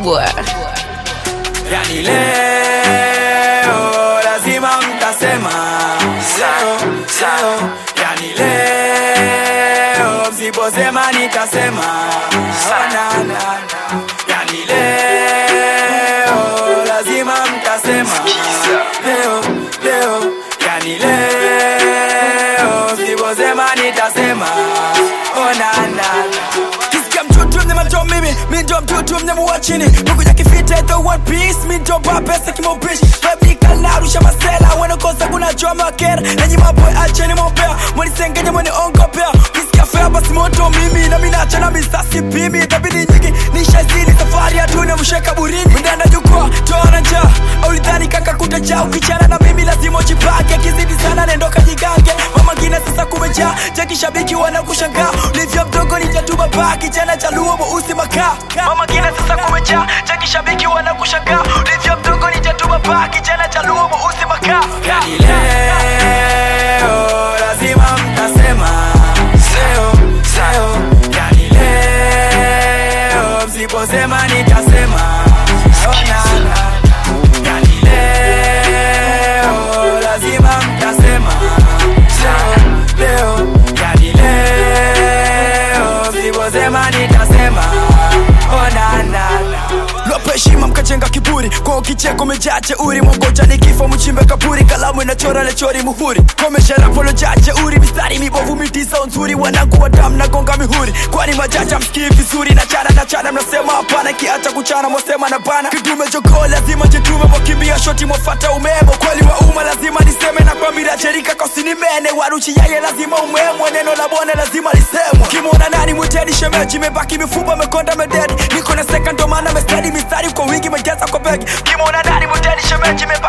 kubwa. Yani leo lazima mtasema leo, leo. Yani leo msiposema nitasema Oh, na, na, na. Yani leo lazima mtasema leo, leo. Yani leo msiposema nitasema Oh, na, na, na. Kisikia mtutu mnyama ndo mimi mi ndo mtutu mnyama wa chini Mungu kifita the one piece mi ndo ba pesa kimaupishi Baby kalarusha masela wanakosa kuna choma kera Nanyi maboy acheni mopea Mwanisengenya mwani ongopea Kisikia fea basi moto mimi Na mina achana misasi pimi Tabidi nyingi nishazini safari ya dunia msheka burini Mndanda jukwa toana njaa Aulidhani kaka kutajaa Ukichana na mimi lazima ujipake Kizidi sana nendo kajigange Mama ngine sasa kumejaa Jaki shabiki wanakushangaa Ulivyo mdogo ni jatuba baa Kijana cha luo mweusi makaa Mama ngine sasa kumejaa Jaki shabiki wanakushangaa Ulivyo mdogo ni jatuba baa Kijana cha luo mweusi makaa Yani leo lazima mtasema Leo, leo Yani leo msiposema nitasema Oh, na, na, na. Yani leo lazima mtasema Leo, leo Yani leo msiposema nitasema Oh, na, na, na. Lope heshima mkajenga kiburi kwa kicheko mejaa jeuri mwangoja ni kifo mchimbe kaburi kalamu inachora lechori muhuri komeshera polo jaa jeuri mistari mibovu mitisa nzuri wanangu wa damu na gonga mihuri kwani majaja msikii vizuri na chana na chana mnasema hapana kiacha kuchana mwasema na bana kidume jogoo lazima jitume mwakimbia shoti mwafata umemo kweli wa umma lazima niseme na kwambira cherika kosinimene waruchi yaye lazima umemwe neno la bone lazima lisemwe kimwona nani mwiteni shemeji mebaki mifupa mekonda mededi niko na seka ndo maana mestedi mistari kwa wingi mejaza kwa begi kimwona nani mwiteni shemeji mebaki